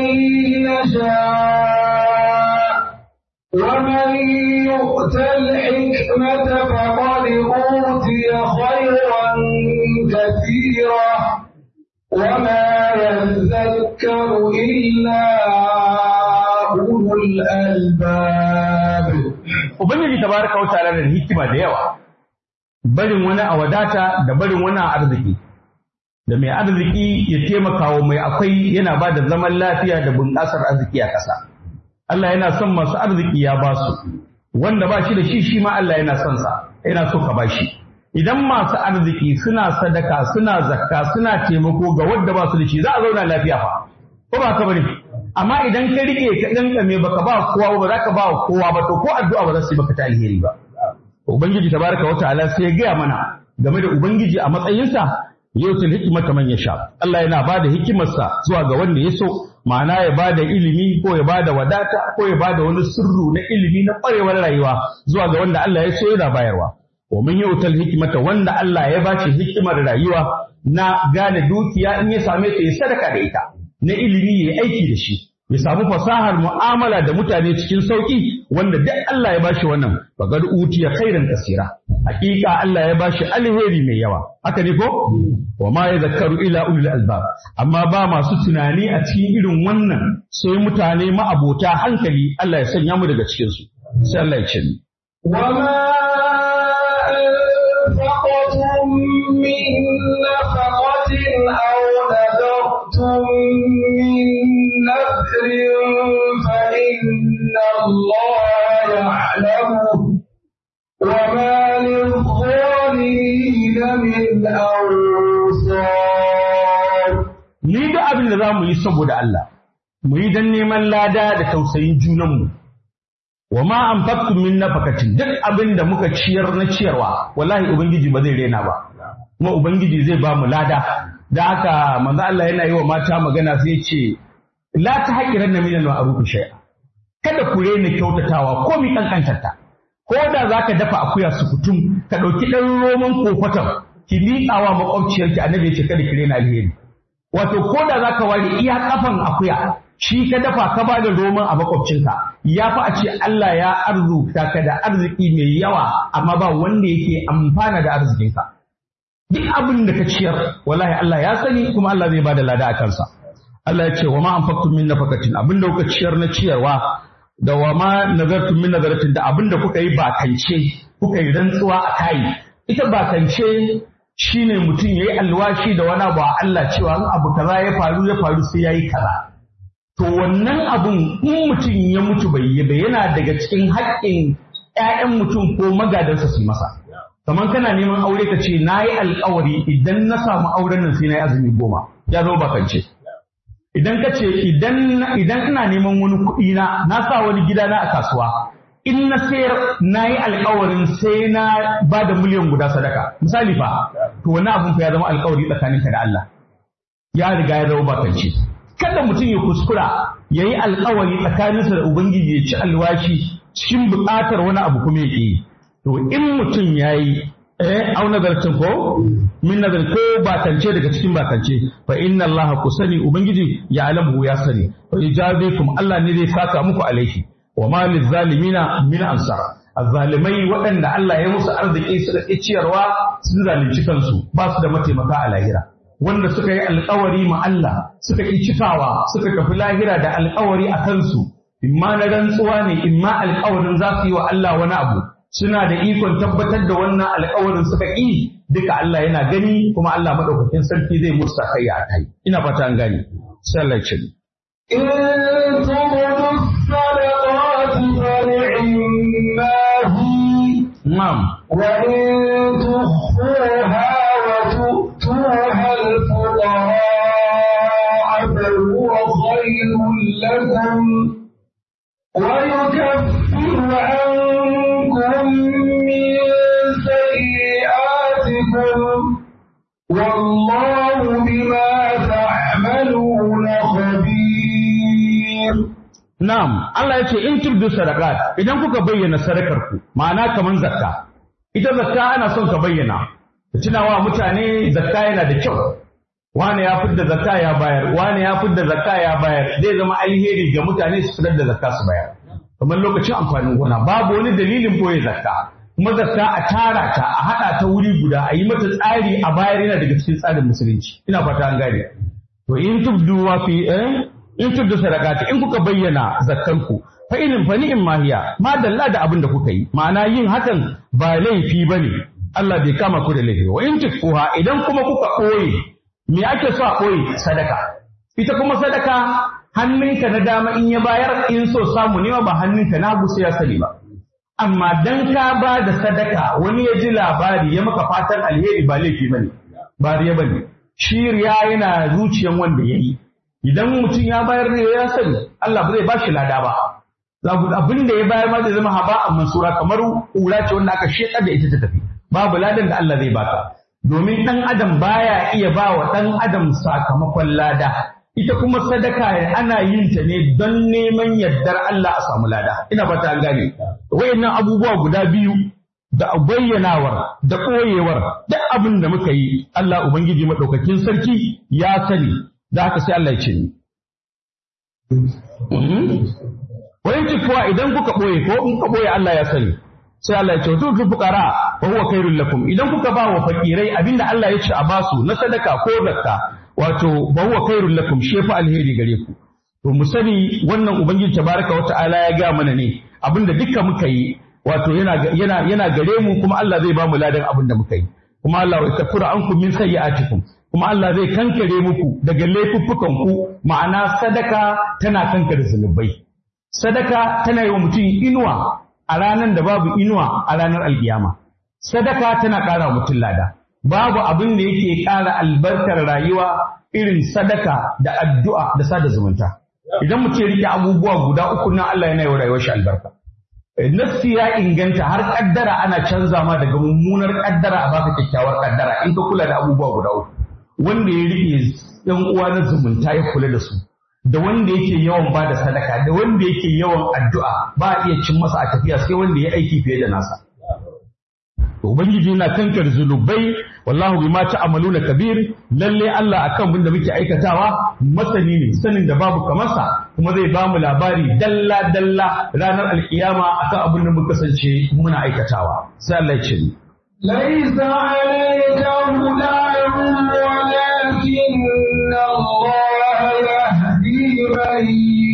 B: يشاء ومن يؤت الحكمة فقد أوتي خيرا كثيرا وما يذكر إلا أولو الألباب
A: ubangiji tabaraka wa ta'ala da hikima da yawa barin wani a wadata da barin wani a arziki da mai arziki ya taimaka wa mai akwai yana ba da zaman lafiya da bunƙasar arziki a ƙasa Allah yana son masu arziki ya ba su wanda ba shi da shi shi ma Allah yana son sa yana so ka ba shi idan masu arziki suna sadaka suna zakka suna taimako ga wanda ba su da shi za a zauna lafiya fa ko ba ka bane amma idan ka rike ka kankame baka ba kowa ba za ka ba kowa ba to ko addu'a ba za su yi baka ta alheri ba ubangiji tabaraka wa ta'ala sai ya gaya mana game da ubangiji a matsayinsa yutul hikmata man yasha Allah yana bada hikimarsa zuwa ga wanda ya so ma'ana ya bada ilimi ko ya bada wadata ko ya bada wani sirru na ilimi na kwarewar rayuwa zuwa ga wanda Allah ya so yana bayarwa wa man yutul hikmata wanda Allah ya bashi hikimar rayuwa na gane dukiya in ya same ta ya sadaka da ita na ilimi ya aiki da shi ya samu fasahar mu'amala da mutane cikin sauki wanda duk Allah ya bashi wannan faqad utiya khairan kasira hakika Allah ya bashi alheri mai yawa haka ne ko wa ma yadhakkaru ila ulul albab amma ba masu tunani a cikin irin wannan sai mutane ma'abota hankali Allah ya sanya mu daga cikin su sai Allah ya ce ni
B: وما أنفقتم من نفقة أو نذرتم من نذر فإن الله يعلمه وما للظالمين من أنصار
A: ni da abin da za mu yi saboda Allah mu yi don neman lada da tausayin junanmu wa ma anfaqtum min nafaqatin duk abin da muka ciyar na ciyarwa wallahi ubangiji ba zai rena ba kuma ubangiji zai ba mu lada da haka manzo Allah yana yi wa mata magana sai ce la ta haƙiran na minal ma'ruf shay'a kada ku rena kyautatawa ko mi kankantarta ko da zaka dafa akuya su kutum ka ɗauki ɗan roman kofatar ki miƙawa makwabciyarki annabi ya ce kada ki rena alheri wato ko da zaka ware iya kafan akuya shi ka dafa ka ba da roman a makwabcinka ya fi a ce Allah ya arzuta ka da arziki mai yawa amma ba wanda yake amfana da arzikinka duk abin da ka ciyar wallahi Allah ya sani kuma Allah zai bada lada a kansa Allah ya ce wa ma anfaqtum min nafaqatin abin da kuka ciyar na ciyarwa da wa ma nazartum min nazaratin da abin da kuka yi bakance kuka yi rantsuwa a kai ita bakance shine mutum yayi alwashi da wani abu a Allah cewa in abu kaza ya faru ya faru sai yayi kaza to wannan abun in mutum ya mutu bai yi ba yana daga cikin haƙƙin ƴaƴan mutum ko magadansa su yi masa kamar kana neman aure ka ce na yi alƙawari idan na samu auren nan sai na yi azumi goma ya zama bakance idan ka ce idan idan ina neman wani kuɗi na na sa wani gida na a kasuwa in na sayar na yi alƙawarin sai na ba da miliyan guda sadaka misali fa to wani abun fa ya zama alƙawari tsakaninka da Allah ya riga ya zama bakance kada mutum ya kuskura ya yi alƙawari tsakaninsa da ubangiji ya ci alwashi cikin buƙatar wani abu kuma ya ƙi to in mutum ya yi eh au nazarcin ko min nazar ko bakance daga cikin bakance fa inna Allah ku sani ubangiji ya alamu ya sani fa ijabikum Allah ne zai saka muku alaihi wa ma lizalimina min ansar azzalimai waɗanda Allah ya musu arziki suka ƙi ciyarwa sun zalunci kansu ba su da mataimaka a lahira wanda suka yi alkawari ma Allah suka ƙi cikawa suka tafi lahira da alkawari a kansu imma na rantsuwa ne imma alkawarin za su yi wa Allah wani abu suna da ikon tabbatar da wannan alƙawarin suka ƙi duka Allah yana gani kuma Allah madaukakin sarki zai musu sakayya a kai ina fata an gani sai Allah ya ce
B: إن تبدوا الصدقات فنعما هي
A: na'am
B: وإن تخفوها وتؤتوها الفقراء فهو خير لكم ويكفر عنكم من سيئاتكم والله بما تعملون خبير
A: Na'am, Allah ya ce in tubdu sadaqat idan kuka bayyana sadakar ku, ma'ana kaman zakka. Ita zakka ana son ka bayyana. Ka tunawa mutane zakka yana da kyau. Wane ya fidda zakka ya bayar, wane ya fidda zakka ya bayar, zai zama alheri ga mutane su fitar da zakka su bayar. Kamar lokacin amfanin gona, babu wani dalilin boye zakka. Kuma zakka a tara ta, a haɗa ta wuri guda, a yi mata tsari a bayar yana daga cikin tsarin musulunci. Ina fata an gane. To in tubdu wa fi eh in tuddu sadaqati in kuka bayyana zakkanku fa in fa ni'im ma hiya ma dalla da abin da kuka yi ma'ana yin hakan ba laifi bane Allah bai kama ku da laifi wa in tukfuha idan kuma kuka koyi me ake so a koyi sadaka ita kuma sadaka hannunka na dama in ya bayar in so samu ne ba hannunka na hagu sai ya sani ba amma dan ka ba da sadaka wani ya ji labari ya maka fatan alheri ba laifi bane ba riya bane shi riya yana zuciyan wanda ya yi idan mutum ya bayar ne ya sani Allah ba zai ba shi lada ba abin da ya bayar ma zai zama haba a mansura kamar kura ce wanda aka sheka da ita ta tafi babu ladan da Allah zai baka domin dan adam baya iya ba wa dan adam sakamakon lada ita kuma sadaka ana yin ta ne don neman yardar Allah a samu lada ina fata an gane wayannan abubuwa guda biyu da bayyanawar da koyewar duk abin da muka yi Allah ubangiji madaukakin sarki ya sani da haka sai Allah ya ce ni. Wayan kuwa idan kuka ɓoye ko in ka ɓoye Allah ya sani. Sai Allah ya ce to fi fuqara wa huwa khairul lakum idan kuka ba wa fakirai abinda Allah ya ce a basu na sadaka ko zakka wato wa huwa khairul lakum shi fa alheri gare ku. To mu sani wannan ubangiji tabaraka wa ta'ala ya ga mana ne abinda duka muka yi wato yana yana yana gare mu kuma Allah zai ba mu ladan abinda muka yi. Kuma Allah ya kafura ankum min sayyi'atikum kuma Allah zai kankare muku daga laifuffukan ku ma'ana sadaka tana kankare zunubai sadaka tana yi wa mutum inuwa a ranar da babu inuwa a ranar alkiyama sadaka tana ƙara mutum lada babu abin da yake ƙara albarkar rayuwa irin sadaka da addu'a da sada zumunta idan mutum ya rike abubuwa guda uku nan Allah yana yi wa rayuwar shi albarka Nassi ya inganta har kaddara ana canza ma daga mummunar kaddara a baka kyakkyawar kaddara in ka kula da abubuwa guda uku wanda ya riƙe ɗan uwa na zumunta ya kula da su da wanda yake yawan ba da sadaka da wanda yake yawan addu'a ba a iya cin masa a tafiya sai wanda ya aiki fiye da nasa ubangiji yana kankar zunubai wallahu bima ta'maluna kabir lalle Allah akan abin da muke aikatawa masani ne sanin da babu kamar sa kuma zai ba mu labari dalla dalla ranar alkiyama akan abin da muka kasance muna aikatawa sai Allah ya ce
B: ليس عليك هداهم ولكن الله يهدي من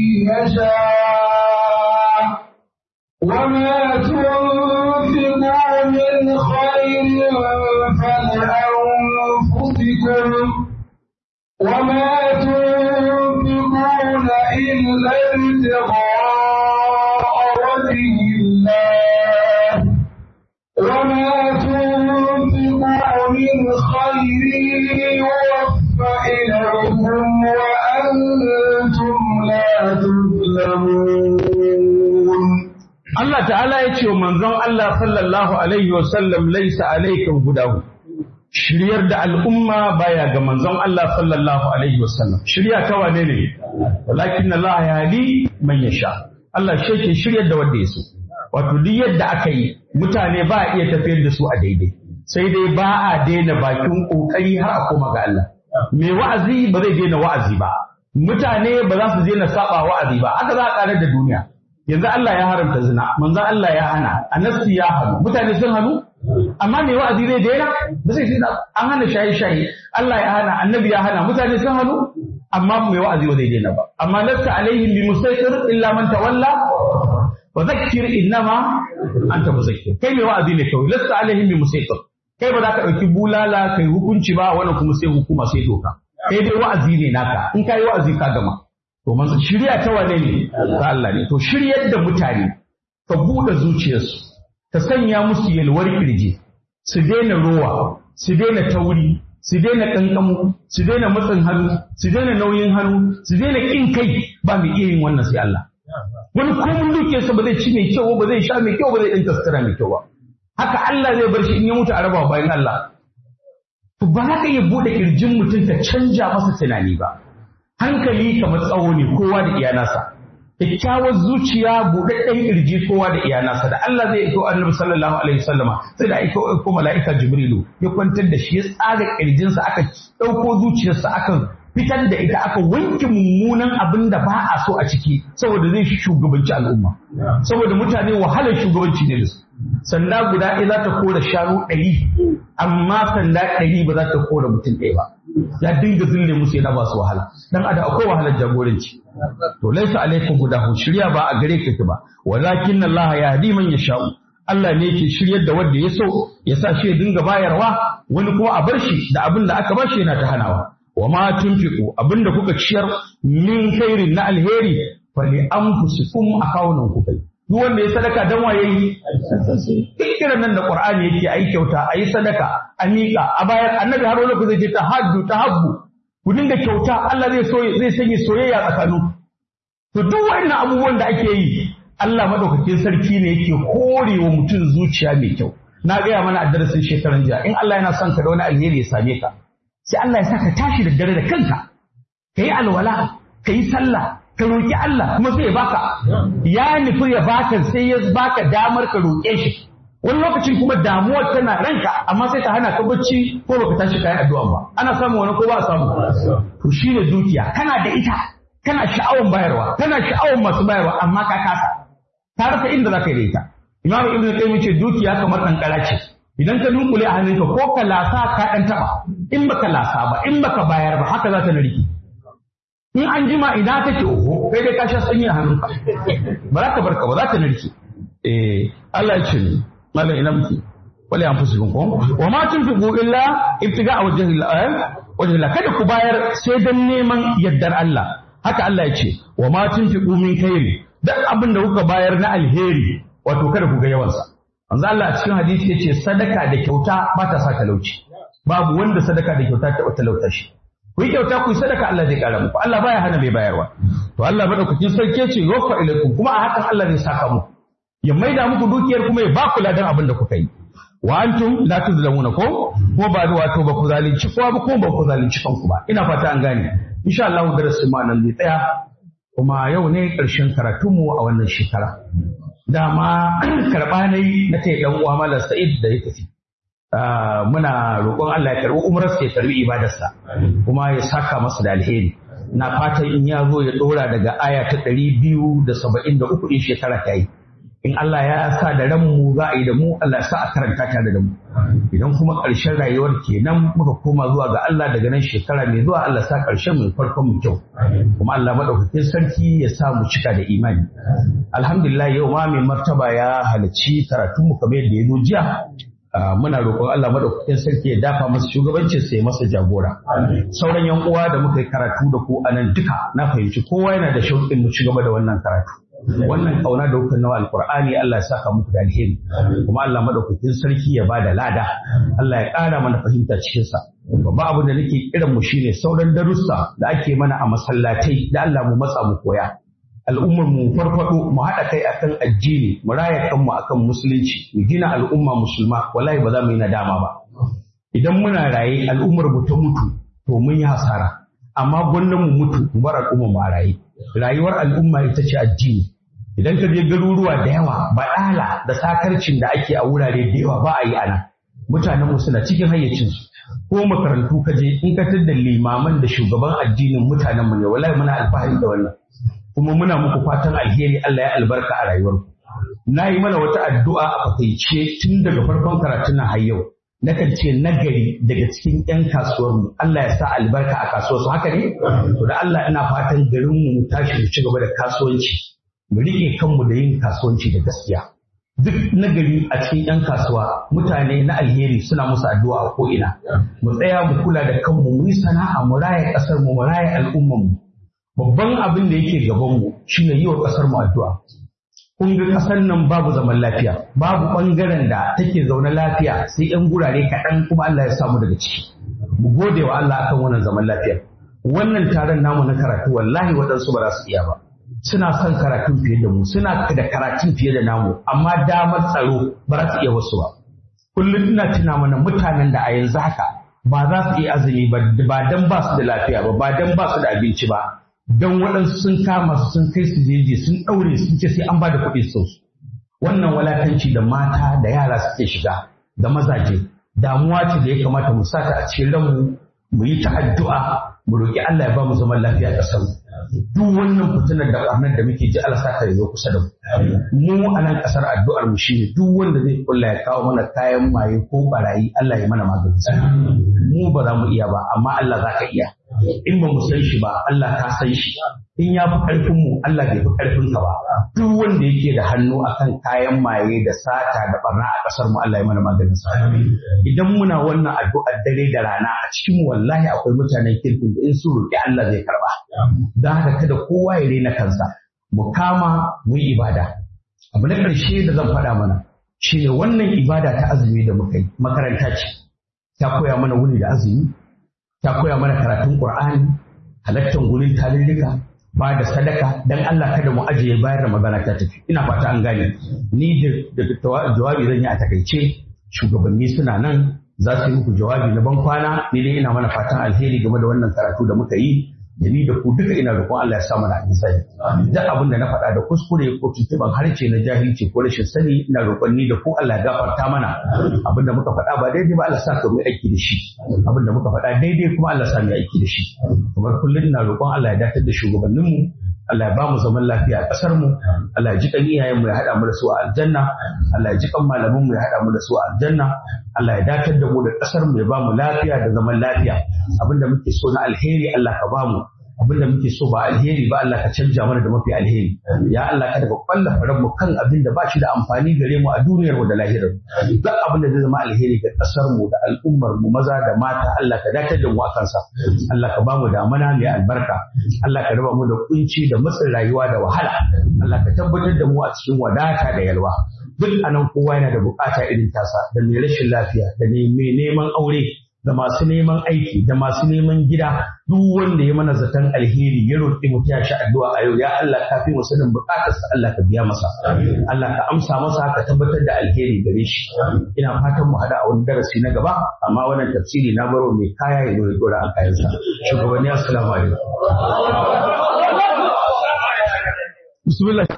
B: يشاء وما تنفقوا من خير فلأنفسكم وما تنفقون إلا ابتغاء وجه الله وما تنفقوا من خير يوفى إليكم وأنتم لا تظلمون
A: Allah ta'ala ya ce wa manzon Allah sallallahu alaihi wa sallam laisa alaikum hudahu shiryar da al'umma baya ga manzon Allah sallallahu alaihi wa sallam shirya ta wane ne walakin Allah ya hadi man yasha Allah shi ke shiryar da wanda ya so wato duk yadda aka yi mutane ba a iya tafiyar da su a daidai sai dai ba a daina bakin kokari har a koma ga Allah mai wa'azi ba zai daina wa'azi ba mutane ba za su daina saba wa'azi ba haka za a karar da duniya yanzu Allah ya haramta zina manzon Allah ya hana annabci ya hanu mutane sun hanu amma mai wa'azi zai daina ba zai daina an hana shaye shaye Allah ya hana annabi ya hana mutane sun hanu amma mai wa'azi ba zai daina ba amma lasta alaihim bi musaitir illa man tawalla fa zakkir innama anta muzakkir kai mai wa'azi ne kawai lasta alaihim bi musaitir kai ba za ka ɗauki bulala kai hukunci ba wannan kuma sai hukuma sai doka kai dai wa'azi ne naka in kai wa'azi ka gama to man shirya ta wane ne ta Allah ne to shiryar da mutane ka buɗe zuciyarsu ka sanya musu yalwar kirji su daina rowa su daina tauri su daina ƙanƙamu su daina matsin hannu su daina nauyin hannu su daina ƙin kai ba mai iya yin wannan sai Allah wani komun dukiyarsa ba zai ci mai kyau ba zai sha mai kyau ba zai ɗan taskara mai kyau ba haka Allah zai bar shi in ya mutu a raba bayan Allah to ba za ka iya buɗe ƙirjin mutum ka canja masa tunani ba hankali kamar tsawo ne kowa da iyanasa kyakkyawar zuciya buɗaɗɗen ƙirji kowa da iyanasa da Allah zai iko annabi sallallahu alaihi wasallama sai da aiko ko mala'ika jibrilu ya kwantar da shi ya tsaga ƙirjinsa aka ɗauko zuciyarsa aka fitar da ita aka wanke mummunan abin da ba a so a ciki saboda zai shugabanci al'umma saboda mutane wahalar shugabanci ne da su sanda guda ɗaya za ta kora shanu ɗari amma sanda ɗari ba za ta kora mutum ɗaya ba ya dinga zille musu yana ba su wahala dan ada akwai wahalar jagoranci to laisa alaikum gudahu shirya ba a gare ka ba walakin Allah ya hadi man yasha'u Allah ne yake shiryar da wanda ya so ya sa shi ya dinga bayarwa wani kuma a bar shi da abin da aka bashi yana ta hanawa wa ma tunfiqu abin da kuka ciyar min khairin na alheri fa li anfusikum akawunan ku kai duk wanda ya sadaka dan waye yi kiran nan da Qur'ani yake ayi kyauta ayi sadaka a miƙa a bayan annabi har wani ku zai ce tahaddu tahabbu ku dinga kyauta Allah zai so zai sanya soyayya tsakanin to duk wannan abubuwan da ake yi Allah madaukakin sarki ne yake korewa mutum zuciya mai kyau na gaya mana a darasin shekaran jiya in Allah yana son ka da wani alheri ya same ka sai Allah ya saka tashi da dare da kanka ka yi alwala ka yi sallah ka roƙi Allah kuma sai ya baka ya nufi ya baka sai ya baka damar ka roƙe shi wani lokacin kuma damuwar tana ranka amma sai ta hana ka bacci ko baka tashi kayan addu'a ba ana samu wani ko ba a samu to shine dukiya kana da ita kana sha'awan bayarwa kana sha'awan masu bayarwa amma ka kasa ta rasa inda zaka yi da ita imam ibnu qayyim ce dukiya kamar kankara ce idan ka dunkule a hannunka ko ka lasa ka dan taba in baka lasa ba in baka bayar ba haka za ta narki in an jima ina kake oho kai dai ka sha sanyi a hannunka ba za ka barka ba za ta narke eh Allah ya ce ni malam ina muke wala an fusu ko wa ma tunfiqu illa ibtiga wajhi Allah wajhi Allah kada ku bayar sai dan neman yardar Allah haka Allah ya ce wa ma tunfiqu min khairi duk abin da kuka bayar na alheri wato kada ku ga yawansa manzo Allah a cikin hadisi yace sadaka da kyauta ba ta sa talauci babu wanda sadaka da kyauta ta talauta shi ku yi kyauta ku yi sadaka Allah zai kara muku Allah baya hana mai bayarwa to Allah madaukakin sarki ce yuwaffa ilaikum kuma a hakan Allah zai saka muku ya maida muku dukiyar kuma ya ba ku ladan abin da kuka yi wa antum la tuzlamuna ko ko ba da wato ba ku zalunci kowa ba ko ba ku zalunci kanku ba ina fata an gane insha Allah darasin ma nan zai tsaya kuma yau ne ƙarshen karatunmu a wannan shekara dama karɓa ne na ta ɗan uwa malam Sa'id da ya tafi muna roƙon Allah ya karɓi umrarsa ya karɓi ibadarsa kuma ya saka masa da alheri na fatan in ya zo ya ɗora daga aya ta ɗari biyu da saba'in da uku in shekara ta yi in Allah ya sa da ranmu za a yi da mu Allah ya sa a karanta ta da mu idan kuma ƙarshen rayuwar kenan muka koma zuwa ga Allah daga nan shekara mai zuwa Allah sa ƙarshen mu farkon mu kyau kuma Allah madaukakin sarki ya sa mu cika da imani alhamdulillah yau ma mai martaba ya halarci karatun mu kamar yadda ya zo jiya muna roƙon Allah madaukakin sarki ya dafa masa shugabancin sai masa jagora sauran yan uwa da muka yi karatu da ku a nan duka na fahimci kowa yana da shauƙin mu ci gaba da wannan karatu wannan kauna da kuka nawa alqur'ani Allah ya saka muku da alheri kuma Allah madaukakin sarki ya bada lada Allah ya ƙara mana fahimta cikin sa babba abin da nake kiran mu shine sauran darussa da ake mana a masallatai da Allah mu matsa mu koya al'ummar mu farfado mu haɗa kai akan addini mu raya kanmu akan musulunci mu gina al'umma musulma wallahi ba za mu yi nadama ba idan muna raye al'ummar mu ta mutu to mun yi hasara amma gwamnan mu mutu mu bar al'ummar mu a raye rayuwar al'umma ita ce addini idan ka je garuruwa da yawa baɗala da sakarcin da ake a wurare da yawa ba a yi ana mutanen mu suna cikin hayyacinsu ko makarantu ka je in ka da limaman da shugaban addinin mutanen mu ne wallahi muna alfahari da wannan kuma muna muku fatan alheri Allah ya albarka a rayuwarku na yi mana wata addu'a a fakaice tun daga farkon karatun nan har yau nakan ce nagari daga cikin 'yan kasuwarmu Allah ya sa albarka a kasuwarsu haka ne to da Allah ina fatan garin mu tashi mu ci gaba da kasuwanci mu riƙe kanmu da yin kasuwanci da gaskiya duk nagari a cikin 'yan kasuwa mutane na alheri suna musu addu'a a ko'ina mu tsaya mu kula da kanmu mu yi sana'a mu raya ƙasar mu mu raya al'ummar mu babban abin da yake gaban mu shine yi wa ƙasar mu addu'a kun ga ƙasar nan babu zaman lafiya babu ɓangaren da take zaune lafiya sai 'yan gurare kaɗan kuma Allah ya samu daga ciki mu gode wa Allah akan wannan zaman lafiya wannan taron namu na karatu wallahi waɗansu ba za su iya ba suna son karatun fiye da mu suna da karatun fiye da namu amma damar tsaro ba za su iya wasu ba kullum ina tuna mana mutanen da a yanzu haka ba za su iya azumi ba ba dan ba su da lafiya ba ba dan ba su da abinci ba don waɗansu sun kama su sun kai su jeji sun ɗaure sun ce sai an ba da kuɗi sau wannan walakanci da mata da yara suke shiga da mazaje damuwa ce da ya kamata mu sata a cikin ranmu mu yi ta addu'a mu roƙi Allah ya ba mu zaman lafiya a ƙasar mu duk wannan fitinar da ƙarnar da muke ji Allah saka yazo kusa da mu mu a nan ƙasar addu'ar mu shine duk wanda zai kulla ya kawo mana kayan maye ko barayi Allah ya mana maganin sa mu ba za mu iya ba amma Allah za ka iya in ba mu san shi ba Allah ka san shi in ya fi ƙarfin mu Allah bai fi ƙarfin ka ba duk wanda yake da hannu akan kayan maye da sata da barna a ƙasar mu Allah ya mana maganin sa idan muna wannan addu'ar dare da rana a cikin mu wallahi akwai mutanen kirkin da in su roƙi Allah zai karba don haka kada kowa ya rena kansa mu kama mu yi ibada abu na ƙarshe da zan faɗa mana shine wannan ibada ta azumi da muka yi makaranta ce ta koya mana wuni da azumi ta koya mana karatun Qur'ani halattar gurin tarurruka ba da sadaka dan Allah kada mu ajiye bayar da magana ta tafi ina fata an gane ni da jawabi zan yi a takaice shugabanni suna nan za su yi muku jawabi na ban kwana ni dai ina mana fatan alheri game da wannan karatu da muka yi da ni da ku duka ina roƙon Allah ya sa mana sani duk abin da na faɗa da kuskure ko tuntuban harshe na jahilci ko rashin sani ina roƙon ni da ku Allah ya gafarta mana abin da muka faɗa ba daidai ba Allah sa ka mu aiki da shi abin da muka faɗa daidai kuma Allah sa mu aiki da shi kamar kullum ina roƙon Allah ya dakatar da shugabanninmu Allah ya ba mu zaman lafiya a ƙasar mu Allah ya ji kan iyayen mu ya haɗa mu da su a aljanna Allah ya ji kan malaman mu ya haɗa mu da su a aljanna Allah ya dakatar da mu da ƙasar mu ya ba mu lafiya da zaman lafiya abinda muke so na alheri Allah ka ba mu abinda muke so ba alheri ba Allah ka canja mana da mafi alheri ya Allah kada ka kwalla faran mu kan abin da ba shi da amfani gare mu a duniyar mu da lahirar duk abin da zai zama alheri ga kasar mu da al'ummar mu maza da mata Allah ka dakatar da mu akan sa Allah ka ba mu damana mai albarka Allah ka raba mu da kunci da matsin rayuwa da wahala Allah ka tabbatar da mu a cikin wadata da yalwa duk anan kowa yana da bukata irin tasa da mai rashin lafiya da mai neman aure da masu neman aiki da masu neman gida duk wanda ya mana zaton alheri ya roƙi mu ta shi addu'a a yau ya Allah ka fi mu sanin buƙatarsa Allah ka biya masa Allah ka amsa masa ka tabbatar da alheri gare shi ina fatan mu hada a wani darasi na gaba amma wannan tafsiri na baro mai kaya ya zo ya dora a kayansa shugabanni assalamu alaikum bismillah